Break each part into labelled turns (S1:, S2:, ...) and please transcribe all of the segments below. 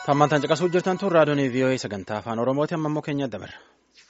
S1: Hammantaan caqasuu jirtan tun raadiyoon VOA sagantaa afaan Oromooti amma immoo keenya dabarra.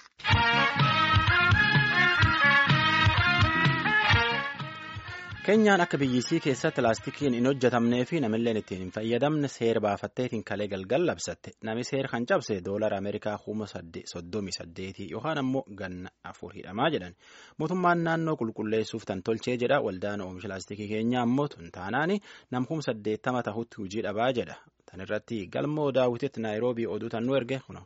S1: Keenyaan akka biyyisii keessatti laastikiin hin hojjetamnee fi namilleen ittiin hin fayyadamne seera baafatteetiin kalee galgal labsatte nami seera kan cabse doolara Ameerikaa kuma soddomii saddeetii yookaan ammoo ganna afur hidhamaa jedhan mootummaan naannoo qulqulleessuuf tan tolchee jedha waldaan oomisha laastikii keenyaa ammoo tun taanaani nam kuma saddeettama tahutti hojii dhabaa jedha tan irratti galmoo daawwititti naayiroobii oduu tan nu erge kuno.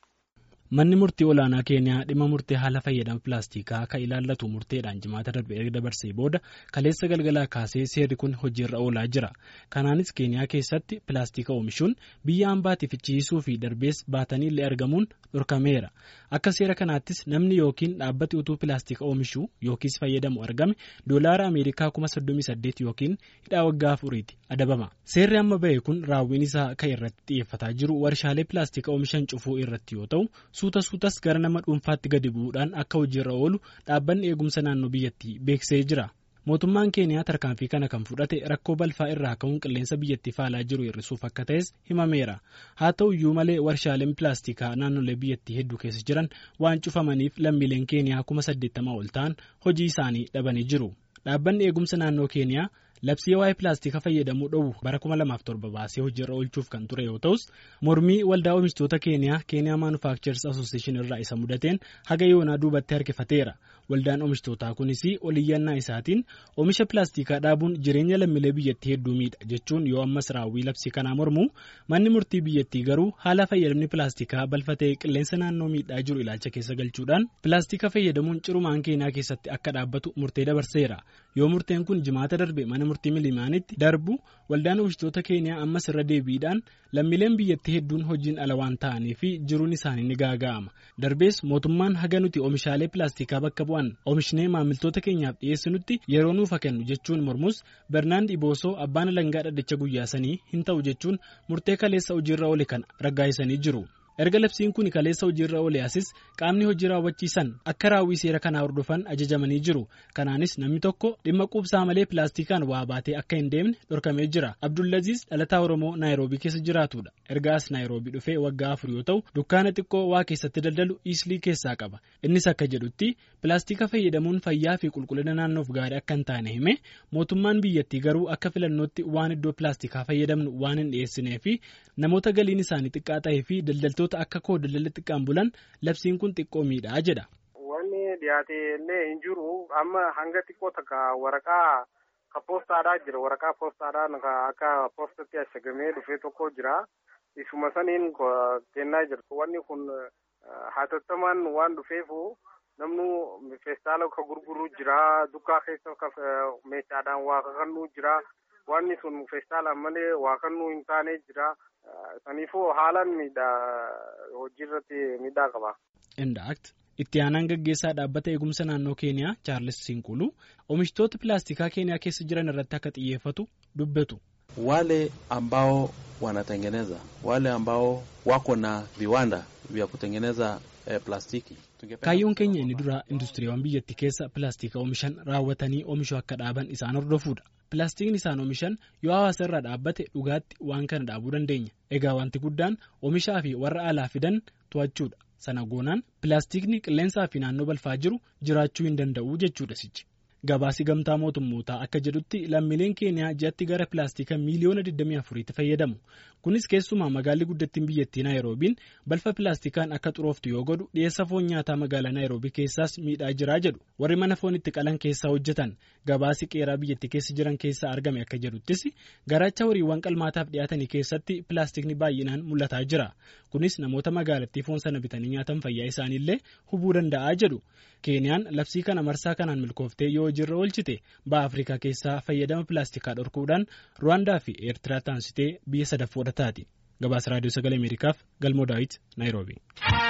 S2: Manni murtii olaanaa keeniyaa dhimma murtee haala fayyadama pilaastikaa kan ilaallatu murteedhaan jimaata darbe erga dabarsee booda kaleessa galgalaa kaasee seerri kun hojiirra oolaa jira. Kanaanis keeniyaa keessatti pilaastika oomishuun biyya hambaatiif fichiisuu fi darbees baatanii illee argamuun dhorkameera. Akka seera kanaattis namni yookiin dhaabbati utuu pilaastika oomishuu yookiis fayyadamu argame doolaara Ameerikaa kuma soddomii saddeet yookiin hidhaa waggaa afuriiti adabama. Seerri amma bahe kun raawwiin isaa kan irratti xiyyeeffataa jiru warshaalee pilaastika oomishan cufuu irratti yoo ta'u. suuta suutas gara nama dhuunfaatti gadi bu'uudhaan akka hojiirra oolu dhaabbanni eegumsa naannoo biyyattii beeksisee jira. Mootummaan keeniyaa tarkaanfii kana kan fudhate rakkoo balfaa irraa ka'uun qilleensa biyyattii faalaa jiru hir'isuuf akka ta'es himameera. Haa ta'u iyyuu malee warshaaleen pilaastikaa naannolee biyyattii hedduu keessa jiran waan cufamaniif lammiileen keeniyaa kuma saddeettamaa ol ta'an hojii isaanii dhabanii jiru. Dhaabbanni eegumsa naannoo keeniyaa labsii waa'ee pilaastika fayyadamuu dhoowwu bara 2007 baasee hojiirra oolchuuf kan ture yoo ta'us mormii waldaa oomishtoota keeniyaa keeniyaa maanufaakchers asooseeshin irraa isa mudateen haga yoonaa duubatti harkifateera waldaan oomishtootaa kunis oliyyannaa isaatiin oomisha pilaastikaa dhaabuun jireenya lammiilee biyyattii hedduu miidha jechuun yoo ammas raawwii labsii kanaa mormu manni murtii biyyattii garuu haala fayyadamni pilaastikaa balfatee qilleensa naannoo miidhaa jiru ilaalcha keessa galchuudhaan pilaastika fayyadamuun cirumaan keeniyaa keessatti akka dhaabbatu murtee dabarseera yoo murteen kun jimaata darbe mana murtii milimaanitti darbu waldaan oomishtoota keeniyaa ammas irra deebiidhaan lammiileen biyyattii hedduun hojiin ala waan ta'anii fi jiruun isaanii ni gaaga'ama darbees mootummaan haga nuti oomishaalee pilaastikaa bakka bu'an oomishnee maamiltoota keenyaaf dhiyeessinutti yeroo nuufa kennu jechuun mormus bernaand iboosoo abbaan alangaa dhaddacha guyyaa sanii hin ta'u jechuun murtee kaleessa hojiirra oole kana raggaasisanii jiru. erga labsiin kun kaleessa hojiirra oole asis qaamni hojii raawwachiisan akka raawwii seera kanaa hordofan ajajamanii jiru kanaanis namni tokko dhimma quubsaa malee pilaastikaan waa baatee akka hin deemne dhorkamee jira abdullaziis dhalataa oromoo naayiroobii keessa jiraatudha ergaas naayiroobii dhufee waggaa afur yoo ta'u dukkaana xiqqoo waa keessatti daldalu iislii keessaa qaba innis akka jedhutti pilaastika fayyadamuun fayyaa fi qulqullina naannoof gaarii akka hin taane hime mootummaan biyyattii garuu akka filannootti waan iddoo pilaastikaa fayyadamnu waan hin dhiyeessinee fi namoota galiin isaanii xiqqaa ta'ee fi daldaltoota akka koo daldala xiqqaan bulan labsiin kun xiqqoo miidhaa jedha.
S3: Wanni dhiyaate illee hin jiru amma hanga xiqqoo takka waraqaa ka poostaadhaa jira waraqaa poostaadhaan akka poostatti ashagamee dhufee tokko jira isuma saniin kennaa jirtu wanni kun hatattamaan waan dhufeefu namnu feestaala ka gurguru jira dukkaa keessa meeshaadhaan waa kakannuu jira wanni sun feestaalaan malee waa kannuu hin taane jira. Saniifuu haalaan miidhaa hojiirratti miidhaa qaba.
S2: Indaakt itti aanaan gaggeessaa dhaabbata eegumsa naannoo keeniyaa chaarles Sinqulu oomishtoota pilaastikaa keeniyaa keessa jiran irratti akka xiyyeeffatu dubbatu.
S4: Wale ambao wanatengeneza wale ambao wako na viwanda vya kutengeneza eh, plastiki.
S2: Kaayyoon keenya inni dura industiriiwwan biyyattii keessa pilaastika oomishan raawwatanii oomishuu akka dhaaban isaan hordofuudha. Pilaastikni isaan oomishan yoo hawaasa irraa dhaabbate dhugaatti waan kana dhaabuu dandeenya. Egaa wanti guddaan oomishaa fi warra alaa fidan to'achuudha. Sana goonaan pilaastikni qilleensaa fi naannoo balfaa jiru jiraachuu hin danda'u jechuudha sichi. Gabaasi gamtaa mootummootaa akka jedhutti lammiileen keeniyaa ji'atti gara pilaastika miiliyoona 24tti fayyadamu. Kunis keessumaa magaalli guddattiin biyyattii Naayiroobiin balfa pilaastikaan akka xurooftu yoo godhu dhiyeessa foon nyaataa magaalaa Naayiroobii keessaas miidhaa jiraa jedhu. Warri mana foon itti qalan keessaa hojjetan gabaasi qeeraa biyyattii keessa jiran keessaa argame akka jedhuttis garaacha horiiwwan qalmaataaf dhiyaatanii keessatti pilaastikni baay'inaan mul'ataa jira. Kunis namoota magaalattii foon sana bitanii nyaatan fayyaa isaaniillee hubuu danda'a jedhu. Keeniyaan labsii kana marsaa kanaan milkooftee yoo hojiirra oolchite ba'a Afrikaa keessaa fayyadama pilaastikaa dhorkuudhaan Ruwaandaa fi Eertiraa taansitee biyya sadaffoodha taati. Gabaasa Raadiyoo Sagalee Ameerikaaf Galmoo Daawit Naayiroobii.